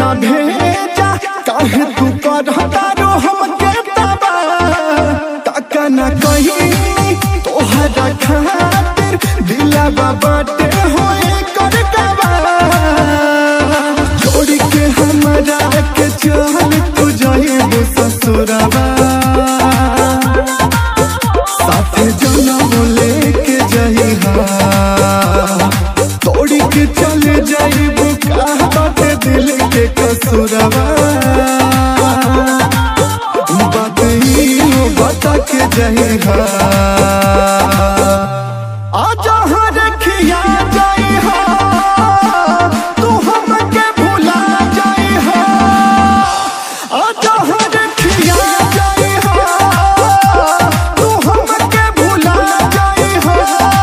ना भेजा काहे तू करता रो हमके तबा काका ना कही तोहरा खातिर दिलावा बाटे होए कर कबा छोड़ के हमरा के चल तू जाइब ससुरवा साथे जनम लेके जइहा तोड़ के चले जाइब का बाटे दिल के कसूरवा बात ही हो बता के जइहा आजा हाँ रखिया जइहा तू हमके भुला जइहा आजा हाँ रखिया जइहा तू हमके भुला जइहा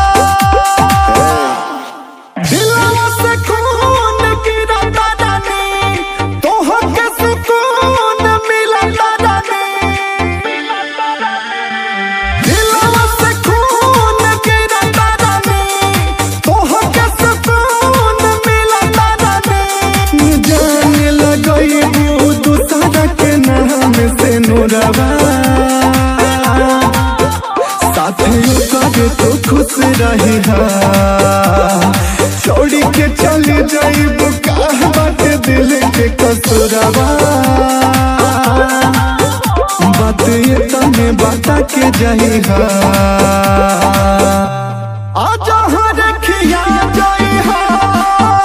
दिलवा से खून गिरता रानी तोहके सुकून मिलता रानी दिलवा से खून गिरता रानी तोहके सुकून मिलता रानी जाने लगइबू दूसरा के नाम से नूरवा साथियों करे तो खुश रही छोड़ी के चले जाइब का बात दिल के कसूरवा बात ये तने बता के जाई आजा हाँ रखिया जाई